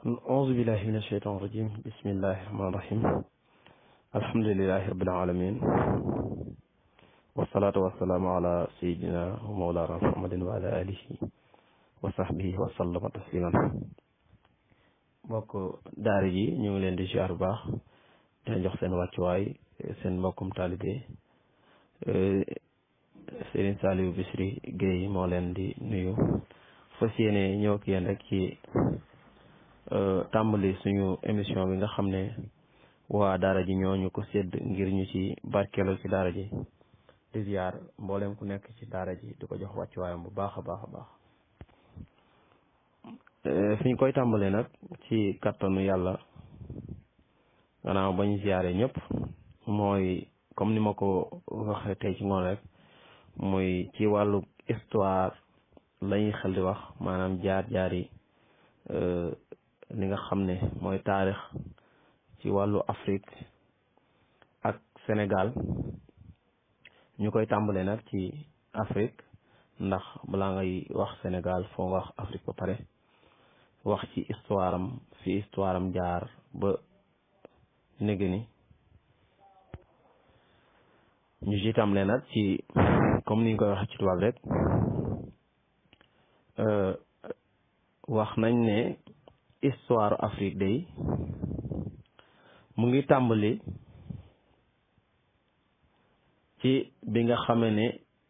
auzu billahi min asheytan rajim bismillahi rahmani rahim alhamdulilahi rabbil alamin wasalaatu wasalaamu ala sayidina wa mawlana muhammadin wa ala alihi wa sahbihi wa sallama tasliman mbokk daara ji ñu ngi leen di ziar bu baax dina jox seen wàccuwaay seen mbokkum taalibe Serigne Saliou Bichri Guèye moo leen di nuyu fas yéene ñëw ak yéen rek ci tàmbali suñu émission bi nga xam ne waa daara ji ñoo ñu ko sédd ngir ñu ci barkeelu ci daara ji di ziar mboolem ku nekk ci daara ji di ko jox wàccuwaayam bu baax a baax a baax fi ñu koy tàmbalee nag ci kattanu yàlla gannaaw bañ ziare ñëpp mooy comme ni ma ko waxee tey ci ngoon rek muy ci wàllu histoire lañuy xel di wax maanaam jaar-jaar yi li nga xam ne mooy taarix ci wàllu Afrique ak Sénégal ñu koy tàmbalee nag ci Afrique ndax balaa ngay wax Sénégal foo nga wax Afrique ba pare wax ci histoire am fi histoire am jaar ba néega ni ñu ci tàmbalee nag ci comme ni ñu koy wax ci tubaab rek wax nañ ne histoire Afrique day mu ngi tàmbali ci bi nga xamee ne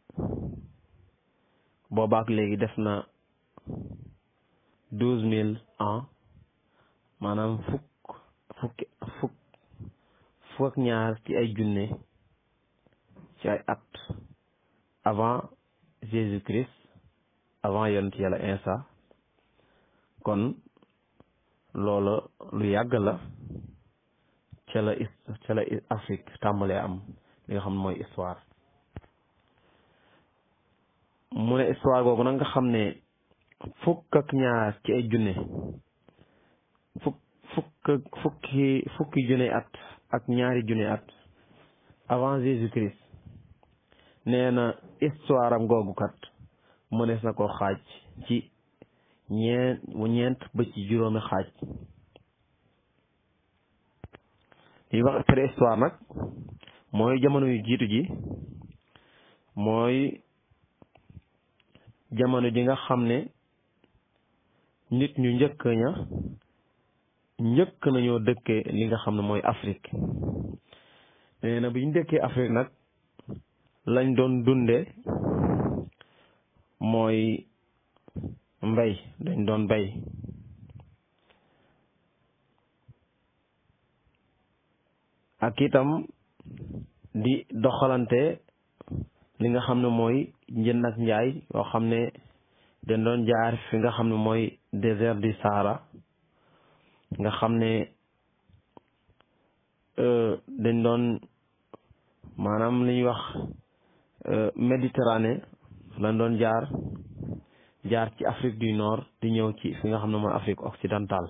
boobaak léegi def na douze mille ans maanaam fukk fukki fukk fukk ak ñaar ci ay junne ci ay at avant Jésus Christ avant yonent yàlla Insa kon loola lu yàgg la ca la ca la Afrique tàmbalee am li nga xam ne mooy histoire mu ne histoire googu nag nga xam ne fukk ak ñaar ci ay junne fukk fukk fukki fukki junne at ak ñaari junne at avant Jésus Christ nee na histoire am googu kat mënees na koo xaaj ci ñeent ñeent ba ci juróomi xaaj li wax préhistoire nag mooy jamono yu jiitu ji mooy jamono ji nga xam ne nit ñu njëkk ña njëkk nañoo dëkkee li nga xam ne mooy Afrique nee na bi ñu dëkkee Afrique nag lañ doon dunde mooy mbay dañ doon bay ak itam di doxalante li nga xam ne mooy njënd ak njaay yoo xam ne dañ doon jaar fi nga xam ne mooy désert du Sahara nga xam ne dañ doon maanaam li ñuy wax Méditerranée lañ doon jaar jaar ci Afrique du Nord di ñëw ci fi nga xam ne mooy Afrique occidentale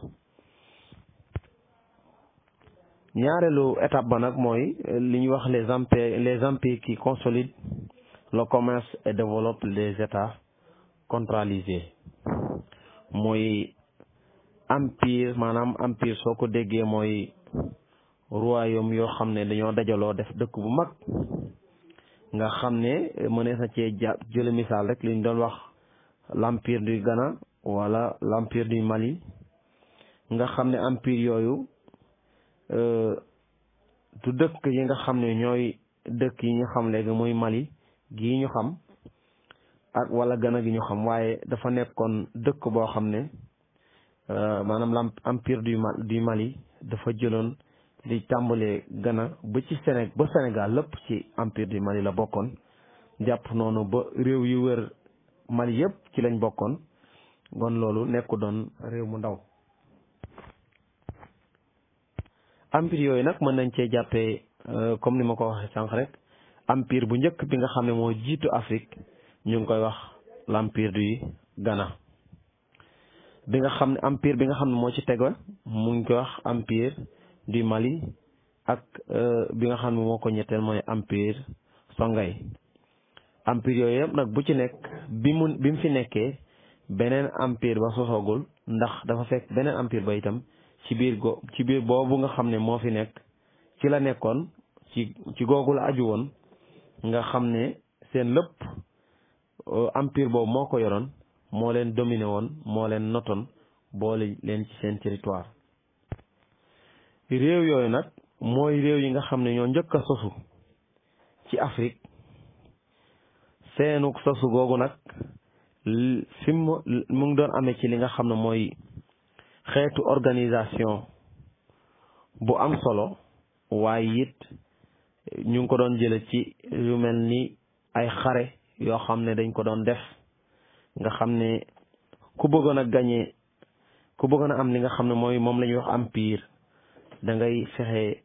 ñaareelu étape ba nag mooy li ñuy wax les empires les empires qui consolident le commerce et développent les états centralisés mooy empire maanaam empire soo ko déggee mooy royaume yoo xam ne dañoo dajaloo def dëkk bu mag nga xam ne mënees na cee ja jële misaal rek li ñu doon wax l'empire du Ghana wala l'empire du Mali nga xam ne empire yooyu du dëkk yi nga xam ne ñooy dëkk yi ñu xam léegi muy Mali gii ñu xam ak wala Ghana gi ñu xam waaye dafa nekkoon dëkk boo xam ne maanaam l' empire du du Mali dafa jëloon di tàmbalee Ghana ba ci Séné ba Sénégal lépp ci empire du Mali la bokkoon jàpp noonu ba réew yu wër Mali yëpp ci lañ bokkoon kon loolu nekku doon réew mu ndaw empire yooyu nag mën nañ cee jàppee comme ni ma ko waxee sànq rek empire bu njëkk bi nga xam ne moo jiitu Afrique ñu ngi koy wax l' empire du Ghana bi nga xam ne empire bi nga xam ne moo ci tego mu ngi koy wax empire du Mali ak bi nga xam ne moo ko ñetteel mooy empire Songhai empire yooyu yëpp nag bu ci nekk bi mu bi mu fi nekkee beneen empire ba sosoogul ndax dafa fekk beneen empire ba itam ci biir go ci biir boobu nga xam ne moo fi nekk ci la nekkoon ci ci googu la aju woon nga xam ne seen lépp empire boobu moo ko yoroon moo leen dominé woon moo leen notoon boole leen ci seen territoire réew yooyu nag mooy réew yi nga xam ne ñoo njëkk a sosu ci Afrique seenu sosu googu nag fi mu mu ngi doon amee ci li nga xam ne mooy xeetu organisation bu am solo waaye it ñu ngi ko doon jële ci yu mel ni ay xare yoo xam ne dañ ko doon def nga xam ne ku bëggoon a gañe ku bëggoon a am li nga xam ne mooy moom la ñuy wax empire da ngay fexe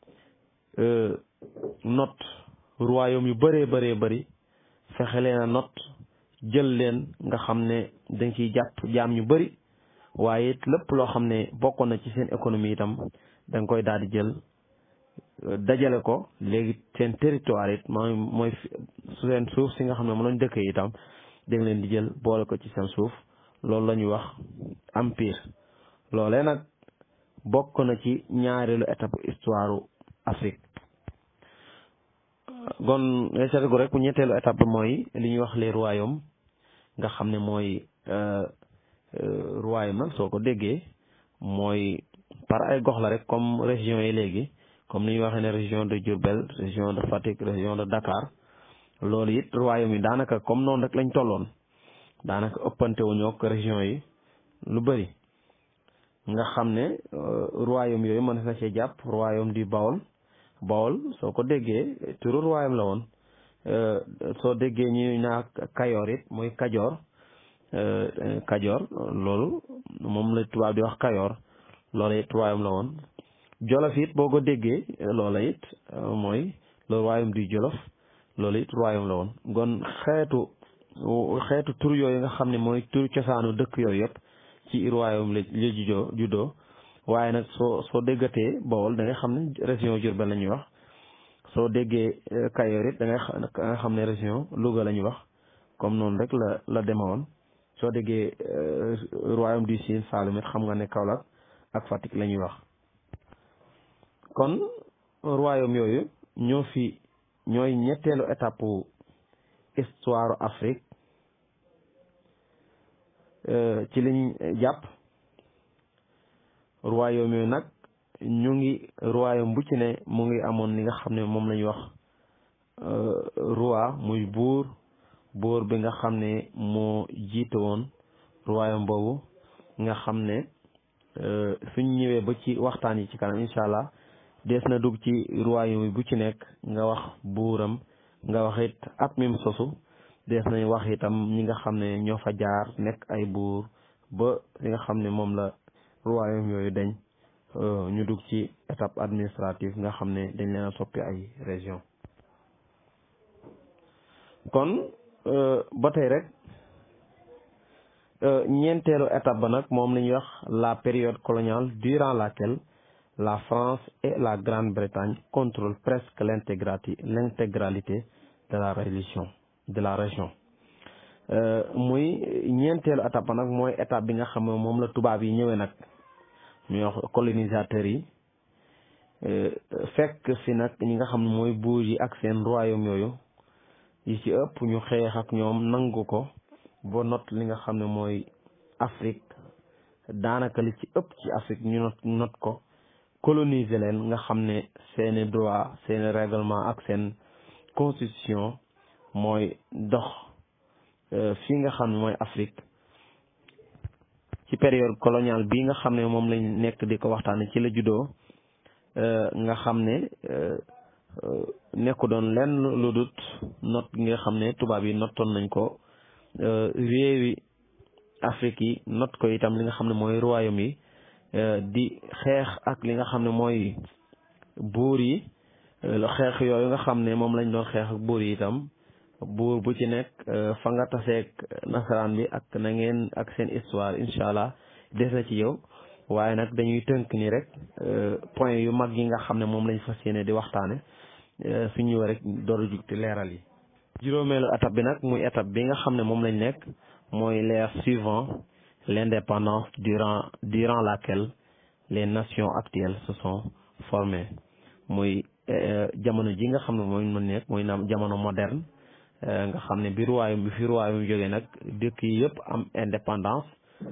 not royaume yu bëree bëree bëri fexe leen a not jël leen nga xam ne dañ ciy jàpp jaam ñu bëri waaye it lépp loo xam ne bokkoon na ci seen économie itam da nga koy daal di jël dajale ko léegi seen territoire it mooy mooy seen suuf si nga xam ne moom lañ dëkkee itam da nga leen di jël boole ko ci seen suuf loolu la ñuy wax empire loolee nag bokk na ci ñaareelu étape histoire Afrique gon seetlu rek ñetteelu étape mooy li ñuy wax les royaumes nga xam ne mooy royaume nag soo ko déggee mooy par ay gox la rek comme région yi léegi comme ni ñuy waxee ne région de Diourbel région de Fatick région de Dakar loolu it royaume yi daanaka comme noonu rek lañ tolloon daanaka ëppante wu ñoo région yi lu bëri nga xam ne royaume yooyu mën na cee jàpp royaume du Bawol Bawol soo ko déggee turu royaume la woon soo déggee ñu naa Kayoor it mooy Kajoor Kajoor loolu moom la tubaab di wax Kayoor loola it royaume la woon Jolof it boo ko déggee loola it mooy le royaume du Jolof loolu it royaume la woon gon xeetu xeetu tur yooyu nga xam ne mooy tur cosaanu dëkk yooyu yëpp ci royaume la la juddoo juddoo waaye nag soo soo déggatee Bawol da ngay xam ne région Diourbel la ñuy wax soo déggee Kayoor it da ngay xam ne région Louga la ñuy wax comme noonu rek la la demewoon soo déggee royaume du Sine Saloum it xam nga ne Kaolack ak Fatick la ñuy wax kon royaume yooyu ñoo fi ñooy ñetteelu étape histoire Afrique ci liñ jàpp royaume yooyu nag ñu ngi royaume bu ci ne mu ngi amoon li nga xam ne moom la ñuy wax roi muy buur buur bi nga xam ne moo jiite woon royaume boobu nga xam ne suñ ñëwee ba ci waxtaan yi ci kanam incha allah dees na dugg ci royaume bu ci nekk nga wax buuram nga wax it at mim sosu dees nañ wax itam ñi nga xam ne ñoo fa jaar nekk ay buur ba li nga xam ne moom la royaume yooyu dañ ñu dugg ci étape administrative nga xam ne dañ leen a soppi ay région kon ba tey rek ñeenteelu étape ba nag moom la ñuy wax la période coloniale durant laquelle la France et la Grande-Bretagne contrôlent presque l'intégralité l'intégralité de la religion de la région muy ñeenteelu étape ba nag mooy étape bi nga xam ne moom la tubaab yi ñëwee nag ñuy wax colonisateurs yi fekk fi nag ñi nga xam ne mooy buur yi ak seen royaume yooyu yi ci ëpp ñu xeex ak ñoom nangu ko ba not li nga xam ne mooy Afrique daanaka li ci ëpp ci Afrique ñu not not ko coloniser leen nga xam ne seeni droit seeni règlement ak seen constitution mooy dox fii nga xam ne mooy Afrique ci période coloniale bii nga xam ne moom lañ nekk di ko waxtaane ci la juddoo nga xam ne nekku doon lenn lu dut not gi nga xam ne tubaab yi nottoon nañ ko réewi Afrique yi not ko itam li nga xam ne mooy royaume yi di xeex ak li nga xam ne mooy buur yi xeex yooyu nga xam ne moom lañ doon xeex ak buur yi itam buur bu ci nekk fa nga taseeg nasaraan bi ak na ngeen ak seen histoire incha allah des na ci yow waaye nag dañuy tënk ni rek point yu mag yi nga xam ne moom lañ fas yéene di waxtaane su ñëw rek door a jug ti leeral yi juróomeelu étape bi nag muy étape bi nga xam ne moom lañ nekk mooy l'ère suivant l'indépendance durant durant laquelle les nations actuelles se sont formées muy jamono ji nga xam ne mooy mu nekk muy naam jamono moderne nga xam ne bi ruwaayum bi fi ruwaayum jógee nag dëkk yi yëpp am indépendance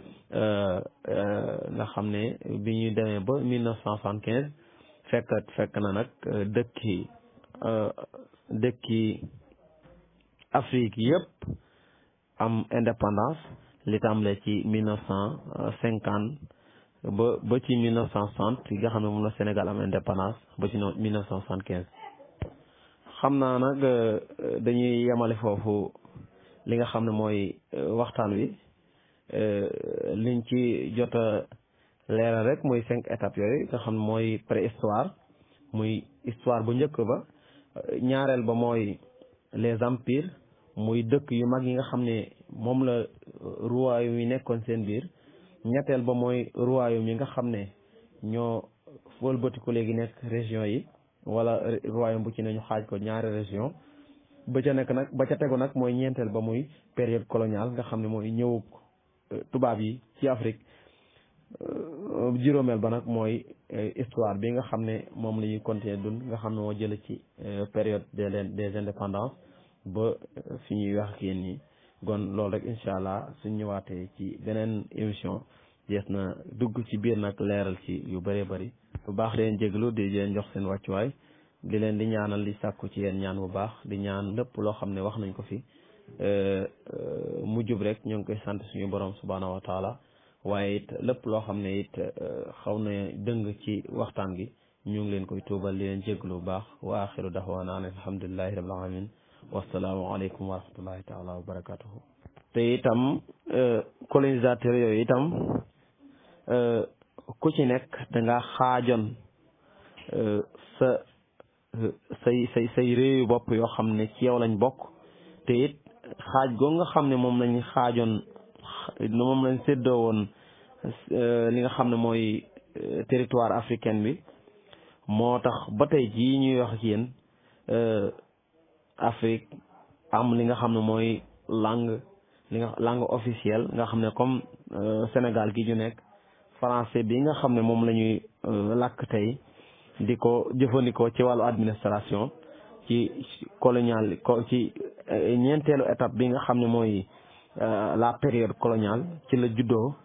nga xam ne bi ñu demee ba mille neuf cent soixante quinze fekk fekk na nag dëkki dëkki Afrique yëpp am indépendance li tàmbalee ci mille neuf cent cinquante ba ba ci mille neuf cent soixante yi nga xam ne moom la Sénégal am indépendance ba ci mille neuf cent soixante quinze xam naa nag dañuy yemale foofu li nga xam ne mooy waxtaan wi liñ ci jot a leeral rek mooy cinq étapes yooyu nga xam ne mooy préhistoire muy histoire bu njëkk ba ñaareel ba mooy les empires muy dëkk yu mag yi nga xam ne moom la royaume yi nekkoon seen biir ñetteel ba mooy royaume yi nga xam ne ñoo wëlbatiku léegi nekk région yi wala royaume bu ci ne ñu xaaj ko ñaari région ba ca nekk nag ba ca tegu nag mooy ñeenteel ba muy période coloniale nga xam ne mooy ñëw tubaab yi ci Afrique juróomeel ba nag mooy histoire bi nga xam ne moom la ñuy continuer dund nga xam ne moo jële ci période des des indépendances ba fi ñuy wax ak yéen ñi kon loolu rek incha allah suñ ñëwaatee ci beneen émission jees na dugg ci biir nag leeral ci yu bëree bëri bu baax leen jéglu di leen jox seen wàccuwaay di leen di ñaanal di sàkku ci yéen ñaan bu baax di ñaan lépp loo xam ne wax nañ ko fi mu jub rek ñu ngi koy sant suñu borom subhaanahu wa taala waaye it lépp loo xam ne it xaw na dëng ci waxtaan gi ñu ngi leen koy tuubal di leen jéglu bu baax wa axiru daxwaana an alhamdulillahi rabbil alamin wasalaamu aleykum wa rahmatullahi taala wa barakatuhu te itam colonisateur yooyu itam ku ci nekk danga xaajoon sa say say say réewu bopp yoo xam ne ci yow lañ bokk te it xaaj goo nga xam ne moom lañ xaajoon moom lañ séddoo woon li nga xam ne mooy territoire africain bi moo tax ba tey jii ñuy wax ak yéen Afrique am li nga xam ne mooy langue li nga langue officielle nga xam ne comme Sénégal gi ñu nekk français bi nga xam ne moom la ñuy làkk tey di ko jëfandikoo ci wàllu administration ci colonial ci ñeenteelu étape bi nga xam ne mooy la période coloniale ci la juddoo